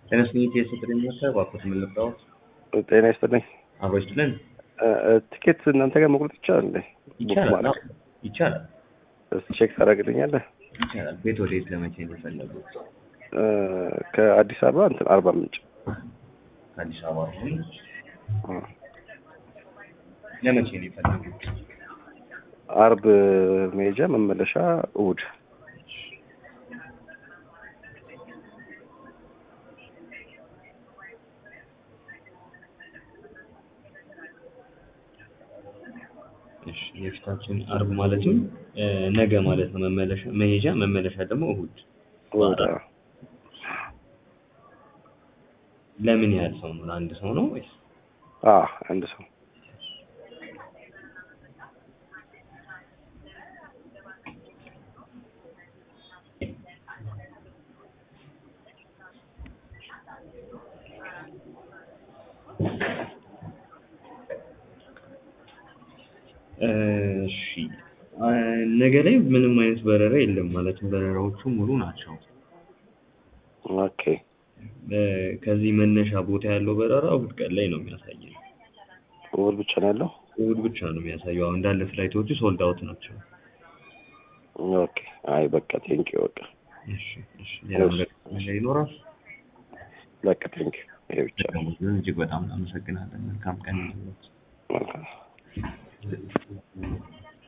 ተነስኝ የስጥር የሚመሰር ባኮት የምንለብዳዎት ጤና ይስጥልኝ። አብሮ ይስጥልን። ትኬት እናንተ ጋር መቁረጥ ይቻላል እንዴ? ቡክ ይቻላል ማድረግ? አዎ፣ ይቻላል እስቲ ቼክ ታደርግልኛለህ? ይቻላል። ቤት ወዴት ለመቼ ነው የፈለጉት? ከአዲስ አበባ እንትን አርባ ምንጭ ከአዲስ አበባ አሁን እ፣ ለመቼ ነው የፈለጉት? አርብ መሄጃ መመለሻ እሑድ። እሺ የፊታችን አርብ ማለትም እ፣ ነገ ማለት ነው። መመለሻ መሄጃ መመለሻ ደግሞ እሑድ። እሑድ አዎ። ለምን ያህል ሰው ነው? ለአንድ ሰው ነው ወይስ? አዎ አንድ ሰው እሺ አ፣ ነገ ላይ ምንም አይነት በረራ የለም ማለትም በረራዎቹ ሙሉ ናቸው። ኦኬ እ፣ ከዚህ መነሻ ቦታ ያለው በረራ እሑድ ቀን ላይ ነው የሚያሳየው። እሑድ ብቻ ነው ያለው። እሑድ ብቻ ነው የሚያሳየው። አሁን እንዳለ ፍላይቶቹ ሶልድ አውት ናቸው። ኦኬ አይ በቃ ቴንኪው በቃ እሺ እሺ ሌላ ነገር ይኖራል? በቃ ቴንኪው ይሄ ብቻ ነው። እጅግ በጣም እናመሰግናለን። መልካም ቀን ይሁንልዎት። መልካም